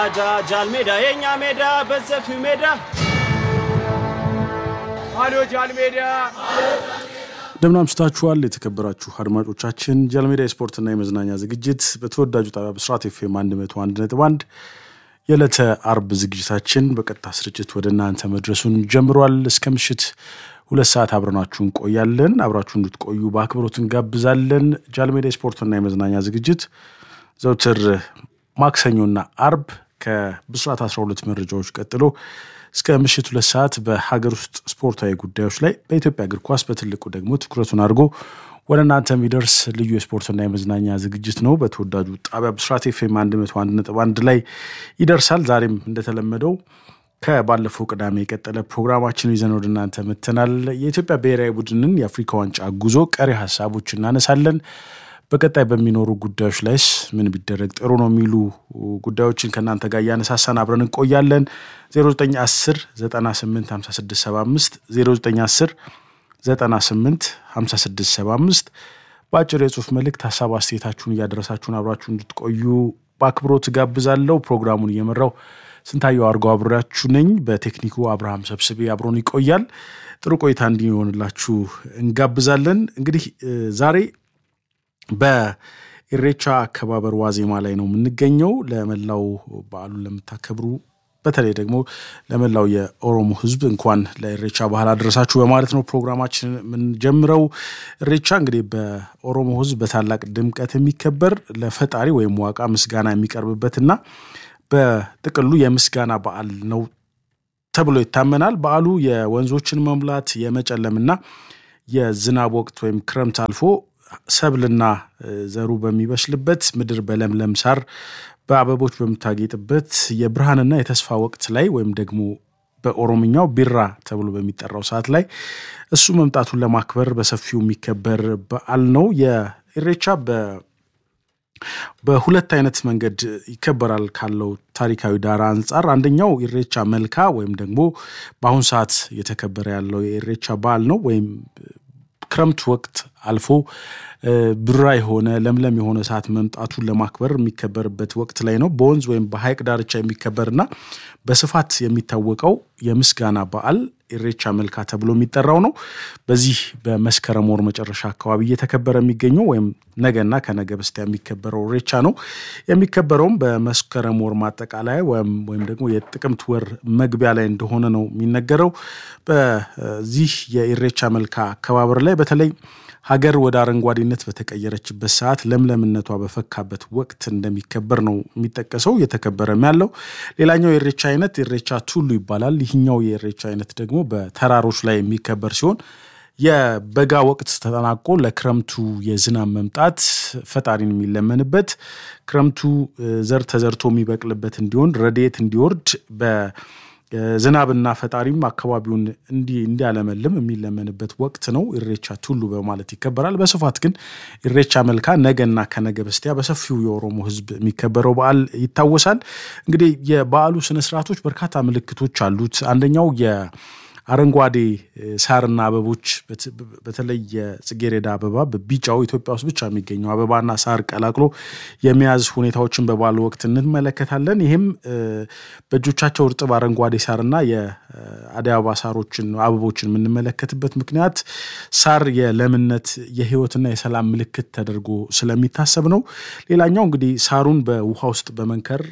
ጃል ሜዳ የኛ ሜዳ በሰፊው ሜዳ አሎ ጃል ሜዳ እንደምን አምሽታችኋል የተከበራችሁ አድማጮቻችን። ጃልሜዳ የስፖርትና የመዝናኛ ዝግጅት በተወዳጁ ጣቢያ ብስራት ኤፍኤም 101.1 የዕለተ አርብ ዝግጅታችን በቀጥታ ስርጭት ወደ እናንተ መድረሱን ጀምሯል። እስከ ምሽት ሁለት ሰዓት አብረናችሁ እንቆያለን። አብራችሁ እንድትቆዩ በአክብሮት እንጋብዛለን። ጃልሜዳ የስፖርትና የመዝናኛ ዝግጅት ዘውትር ማክሰኞና አርብ ከብስራት 12 መረጃዎች ቀጥሎ እስከ ምሽት ሁለት ሰዓት በሀገር ውስጥ ስፖርታዊ ጉዳዮች ላይ በኢትዮጵያ እግር ኳስ በትልቁ ደግሞ ትኩረቱን አድርጎ ወደ እናንተ የሚደርስ ልዩ የስፖርትና የመዝናኛ ዝግጅት ነው። በተወዳጁ ጣቢያ ብስራት ኤፍኤም 101.1 ላይ ይደርሳል። ዛሬም እንደተለመደው ከባለፈው ቅዳሜ የቀጠለ ፕሮግራማችን ይዘን ወደ እናንተ መጥተናል። የኢትዮጵያ ብሔራዊ ቡድንን የአፍሪካ ዋንጫ ጉዞ ቀሪ ሀሳቦች እናነሳለን። በቀጣይ በሚኖሩ ጉዳዮች ላይስ ምን ቢደረግ ጥሩ ነው የሚሉ ጉዳዮችን ከእናንተ ጋር እያነሳሳን አብረን እንቆያለን። 0910 98 5675 0910 98 5675 በአጭር የጽሁፍ መልእክት ሀሳብ አስተያየታችሁን እያደረሳችሁን አብራችሁ እንድትቆዩ በአክብሮት ጋብዛለሁ። ፕሮግራሙን እየመራው ስንታየው አድርገው አብሬያችሁ ነኝ። በቴክኒኩ አብርሃም ሰብስቤ አብሮን ይቆያል። ጥሩ ቆይታ እንዲሆንላችሁ እንጋብዛለን። እንግዲህ ዛሬ በኢሬቻ አከባበር ዋዜማ ላይ ነው የምንገኘው። ለመላው በዓሉን ለምታከብሩ በተለይ ደግሞ ለመላው የኦሮሞ ሕዝብ እንኳን ለኢሬቻ ባህል አደረሳችሁ በማለት ነው ፕሮግራማችን የምንጀምረው። ኢሬቻ እንግዲህ በኦሮሞ ሕዝብ በታላቅ ድምቀት የሚከበር ለፈጣሪ ወይም ዋቃ ምስጋና የሚቀርብበትና በጥቅሉ የምስጋና በዓል ነው ተብሎ ይታመናል። በዓሉ የወንዞችን መሙላት የመጨለምና የዝናብ ወቅት ወይም ክረምት አልፎ ሰብልና ዘሩ በሚበስልበት ምድር በለምለም ሳር በአበቦች በምታጌጥበት የብርሃንና የተስፋ ወቅት ላይ ወይም ደግሞ በኦሮምኛው ቢራ ተብሎ በሚጠራው ሰዓት ላይ እሱ መምጣቱን ለማክበር በሰፊው የሚከበር በዓል ነው። የኢሬቻ በሁለት አይነት መንገድ ይከበራል ካለው ታሪካዊ ዳራ አንጻር አንደኛው ኢሬቻ መልካ ወይም ደግሞ በአሁን ሰዓት እየተከበረ ያለው የኢሬቻ በዓል ነው ወይም ክረምት ወቅት አልፎ ብራ የሆነ ለምለም የሆነ ሰዓት መምጣቱን ለማክበር የሚከበርበት ወቅት ላይ ነው። በወንዝ ወይም በሐይቅ ዳርቻ የሚከበርና በስፋት የሚታወቀው የምስጋና በዓል ኢሬቻ መልካ ተብሎ የሚጠራው ነው። በዚህ በመስከረም ወር መጨረሻ አካባቢ እየተከበረ የሚገኘው ወይም ነገና ከነገ በስቲያ የሚከበረው ኢሬቻ ነው። የሚከበረውም በመስከረም ወር ማጠቃለያ ወይም ደግሞ የጥቅምት ወር መግቢያ ላይ እንደሆነ ነው የሚነገረው። በዚህ የኢሬቻ መልካ አከባበር ላይ በተለይ ሀገር ወደ አረንጓዴነት በተቀየረችበት ሰዓት ለምለምነቷ በፈካበት ወቅት እንደሚከበር ነው የሚጠቀሰው እየተከበረም ያለው። ሌላኛው የኢሬቻ አይነት ኢሬቻ ቱሉ ይባላል። ይህኛው የኢሬቻ አይነት ደግሞ በተራሮች ላይ የሚከበር ሲሆን የበጋ ወቅት ተጠናቆ ለክረምቱ የዝናብ መምጣት ፈጣሪን የሚለመንበት ክረምቱ ዘር ተዘርቶ የሚበቅልበት እንዲሆን ረድኤት እንዲወርድ በ ዝናብና ፈጣሪም አካባቢውን እንዲያለመልም የሚለመንበት ወቅት ነው። ኢሬቻ ቱሉ በማለት ይከበራል። በስፋት ግን ኢሬቻ መልካ ነገና ከነገ በስቲያ በሰፊው የኦሮሞ ሕዝብ የሚከበረው በዓል ይታወሳል። እንግዲህ የበዓሉ ስነስርዓቶች በርካታ ምልክቶች አሉት። አንደኛው የአረንጓዴ ሳርና አበቦች በተለይ የጽጌሬዳ አበባ በቢጫው ኢትዮጵያ ውስጥ ብቻ የሚገኘው አበባና ሳር ቀላቅሎ የመያዝ ሁኔታዎችን በበዓሉ ወቅት እንመለከታለን። ይህም በእጆቻቸው እርጥብ አረንጓዴ ሳርና የአደይ አበባ ሳሮችን አበቦችን የምንመለከትበት ምክንያት ሳር የለምነት የህይወትና የሰላም ምልክት ተደርጎ ስለሚታሰብ ነው። ሌላኛው እንግዲህ ሳሩን በውሃ ውስጥ በመንከር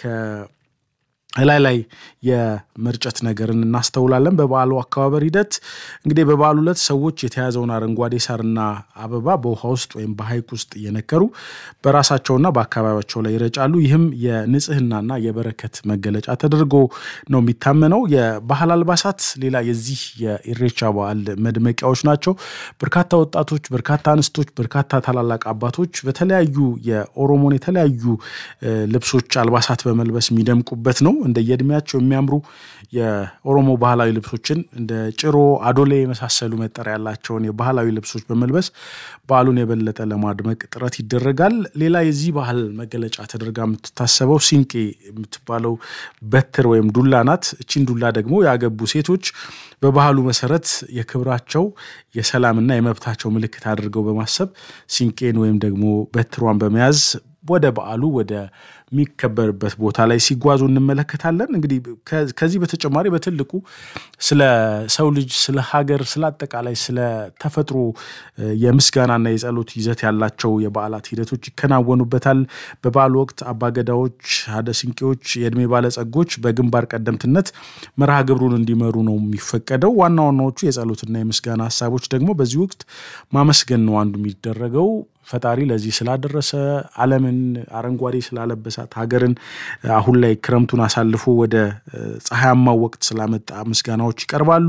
ላይ ላይ የመርጨት ነገርን እናስተውላለን። በበዓሉ አከባበር ሂደት እንግዲህ በበዓሉ ዕለት ሰዎች የተያዘውን አረንጓዴ ሳርና አበባ በውሃ ውስጥ ወይም በሐይቅ ውስጥ እየነከሩ በራሳቸውና በአካባቢያቸው ላይ ይረጫሉ። ይህም የንጽህናና የበረከት መገለጫ ተደርጎ ነው የሚታመነው። የባህል አልባሳት ሌላ የዚህ የኢሬቻ በዓል መድመቂያዎች ናቸው። በርካታ ወጣቶች፣ በርካታ አንስቶች፣ በርካታ ታላላቅ አባቶች በተለያዩ የኦሮሞን የተለያዩ ልብሶች አልባሳት በመልበስ የሚደምቁበት ነው። እንደየእድሜያቸው የሚያምሩ የኦሮሞ ባህላዊ ልብሶችን እንደ ጭሮ፣ አዶሌ የመሳሰሉ መጠሪያ ያላቸውን የባህላዊ ልብሶች በመልበስ በዓሉን የበለጠ ለማድመቅ ጥረት ይደረጋል። ሌላ የዚህ ባህል መገለጫ ተደርጋ የምትታሰበው ሲንቄ የምትባለው በትር ወይም ዱላ ናት። እቺን ዱላ ደግሞ ያገቡ ሴቶች በባህሉ መሰረት የክብራቸው የሰላምና የመብታቸው ምልክት አድርገው በማሰብ ሲንቄን ወይም ደግሞ በትሯን በመያዝ ወደ በዓሉ ወደ የሚከበርበት ቦታ ላይ ሲጓዙ እንመለከታለን። እንግዲህ ከዚህ በተጨማሪ በትልቁ ስለ ሰው ልጅ፣ ስለ ሀገር፣ ስለ አጠቃላይ ስለ ተፈጥሮ የምስጋናና የጸሎት ይዘት ያላቸው የበዓላት ሂደቶች ይከናወኑበታል። በበዓሉ ወቅት አባገዳዎች፣ ሀደ ስንቄዎች፣ የእድሜ ባለጸጎች በግንባር ቀደምትነት መርሃ ግብሩን እንዲመሩ ነው የሚፈቀደው። ዋና ዋናዎቹ የጸሎትና የምስጋና ሀሳቦች ደግሞ በዚህ ወቅት ማመስገን ነው አንዱ የሚደረገው ፈጣሪ ለዚህ ስላደረሰ ዓለምን አረንጓዴ ስላለበሳት ሀገርን አሁን ላይ ክረምቱን አሳልፎ ወደ ፀሐያማው ወቅት ስላመጣ ምስጋናዎች ይቀርባሉ።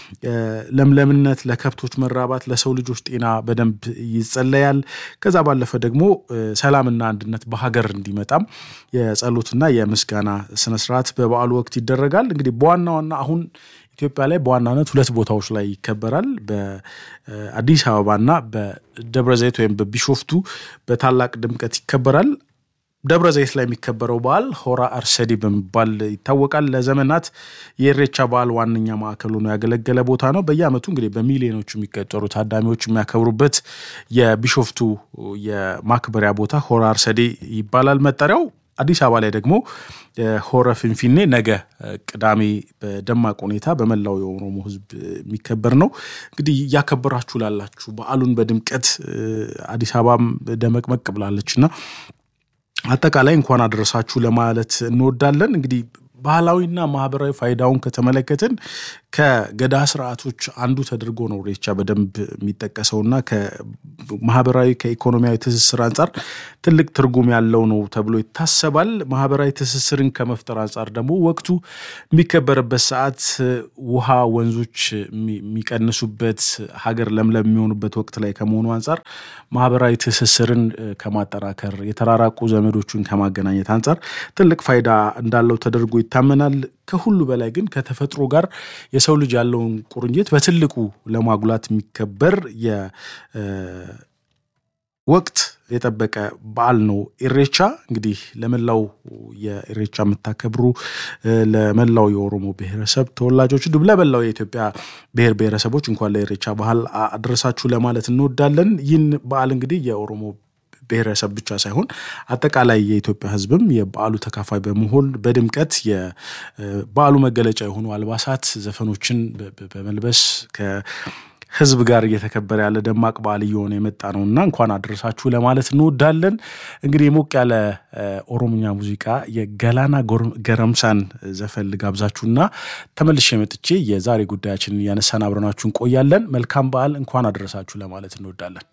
ለምለምነት፣ ለከብቶች መራባት፣ ለሰው ልጆች ጤና በደንብ ይጸለያል። ከዛ ባለፈ ደግሞ ሰላምና አንድነት በሀገር እንዲመጣም የጸሎትና የምስጋና ስነስርዓት በበዓሉ ወቅት ይደረጋል። እንግዲህ በዋና ዋና አሁን ኢትዮጵያ ላይ በዋናነት ሁለት ቦታዎች ላይ ይከበራል። በአዲስ አበባና በደብረ ዘይት ወይም በቢሾፍቱ በታላቅ ድምቀት ይከበራል። ደብረ ዘይት ላይ የሚከበረው በዓል ሆራ አርሰዲ በመባል ይታወቃል። ለዘመናት የኢሬቻ በዓል ዋነኛ ማዕከል ሆኖ ያገለገለ ቦታ ነው። በየዓመቱ እንግዲህ በሚሊዮኖቹ የሚቆጠሩ ታዳሚዎች የሚያከብሩበት የቢሾፍቱ የማክበሪያ ቦታ ሆራ አርሰዲ ይባላል መጠሪያው። አዲስ አበባ ላይ ደግሞ ሆረ ፊንፊኔ ነገ ቅዳሜ በደማቅ ሁኔታ በመላው የኦሮሞ ሕዝብ የሚከበር ነው። እንግዲህ እያከበራችሁ ላላችሁ በዓሉን በድምቀት አዲስ አበባም ደመቅመቅ ብላለች እና አጠቃላይ እንኳን አደረሳችሁ ለማለት እንወዳለን። እንግዲህ ባህላዊና ማህበራዊ ፋይዳውን ከተመለከትን ከገዳ ስርዓቶች አንዱ ተደርጎ ነው ኢሬቻ በደንብ የሚጠቀሰውና ከማህበራዊ ከኢኮኖሚያዊ ትስስር አንጻር ትልቅ ትርጉም ያለው ነው ተብሎ ይታሰባል። ማህበራዊ ትስስርን ከመፍጠር አንጻር ደግሞ ወቅቱ የሚከበርበት ሰዓት ውሃ፣ ወንዞች የሚቀንሱበት ሀገር ለምለም የሚሆኑበት ወቅት ላይ ከመሆኑ አንጻር ማህበራዊ ትስስርን ከማጠናከር የተራራቁ ዘመዶቹን ከማገናኘት አንጻር ትልቅ ፋይዳ እንዳለው ተደርጎ ይታመናል። ከሁሉ በላይ ግን ከተፈጥሮ ጋር የሰው ልጅ ያለውን ቁርኝት በትልቁ ለማጉላት የሚከበር የወቅት የጠበቀ በዓል ነው ኢሬቻ። እንግዲህ ለመላው የኢሬቻ የምታከብሩ ለመላው የኦሮሞ ብሔረሰብ ተወላጆች እንዲሁም ለመላው የኢትዮጵያ ብሔር ብሔረሰቦች እንኳን ለኢሬቻ በዓል አድረሳችሁ ለማለት እንወዳለን። ይህን በዓል እንግዲህ የኦሮሞ ብሔረሰብ ብቻ ሳይሆን አጠቃላይ የኢትዮጵያ ሕዝብም የበዓሉ ተካፋይ በመሆን በድምቀት የበዓሉ መገለጫ የሆኑ አልባሳት፣ ዘፈኖችን በመልበስ ከሕዝብ ጋር እየተከበረ ያለ ደማቅ በዓል እየሆነ የመጣ ነው እና እንኳን አደረሳችሁ ለማለት እንወዳለን። እንግዲህ ሞቅ ያለ ኦሮምኛ ሙዚቃ የገላና ገረምሳን ዘፈን ልጋብዛችሁና ተመልሼ መጥቼ የዛሬ ጉዳያችንን እያነሳን አብረናችሁ እንቆያለን። መልካም በዓል፣ እንኳን አደረሳችሁ ለማለት እንወዳለን።